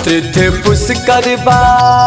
तीर्थ पुष्कर बा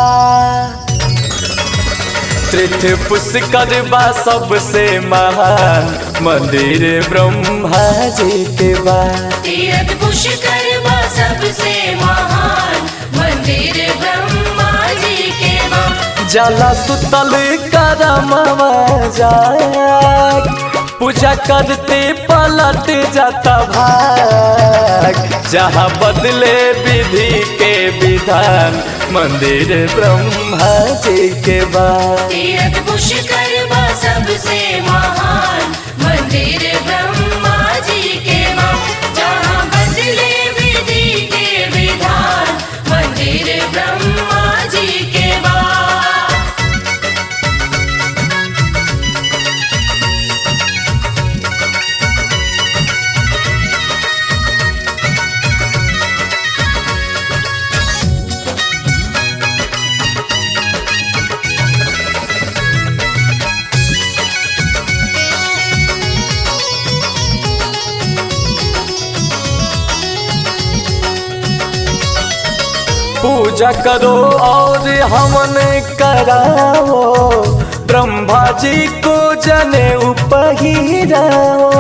तीर्थ पुष्कर बा सबसे महान मंदिर ब्रह्मा जी के बा तीरथ पुष्कर बा सबसे महान मंदिर ब्रह्मा जी के बा जला सुतल करमवा जाग पूजा करते पलट जाता भाग जहाँ बदले विधि के विधान मंदिर ब्रह्मा जी के बा तीरथ पुष्कर बा सबसे महान मंदिर ब्रह्मा जी के बा जहाँ बदले विधि के विधान मंदिर ब्रह्मा जी के बा पूजा करो और हवन कराओ ब्रह्मा जी को जने उपहिराओ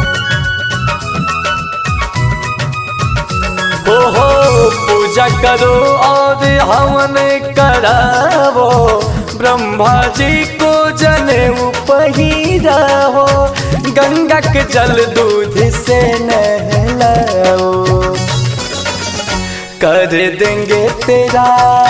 हो हो पूजा करो और हवन कराओ ब्रह्मा जी को जने उपहिराओ गंगा के जल दूध से नहलाओ कर देंगे तेरा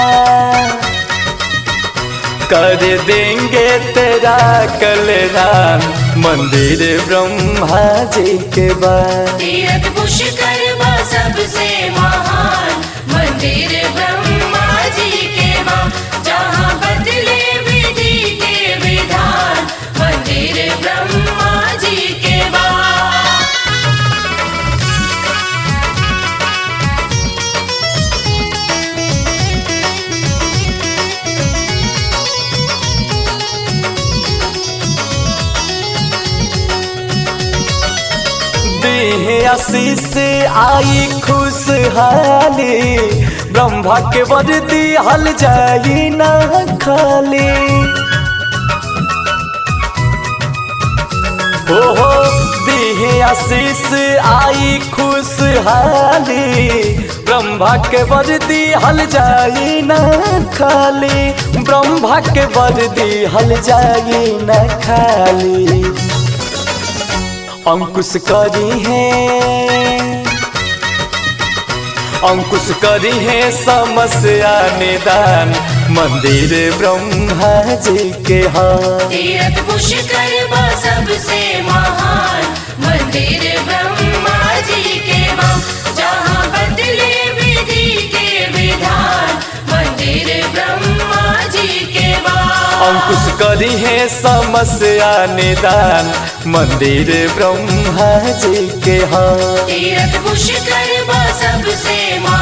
कर देंगे तेरा कल्याण मंदिर ब्रह्मा जी के बाद तीरथ पुष्कर बा सबसे महान मंदिर ब्रह्मा जी के बा जहाँ बदले विधि के विधान मंदिर ब्रह्मा जी के बा देह आशीष आई खुशहाली ब्रह्मा के वर्दी हल जाई ना खाली हो हो देह आशीष आई खुशहाली ब्रह्मा के वर्दी हल जाई ना खाली ब्रह्मा के वर्दी हल जाई ना खाली अंकुश करी है अंकुश करी है समस्या निदान मंदिर ब्रह्मा जी के हाँ तीरथ पुष्कर बा सबसे महान मंदिर ब्रह्मा जी के बा जहाँ बदले विधि के विधान मंदिर ब्रह्मा जी के बा अंकुश करी है समस्या निदान मंदिर ब्रह्मा जी के हाँ तीरथ पुष्कर बा सबसे महान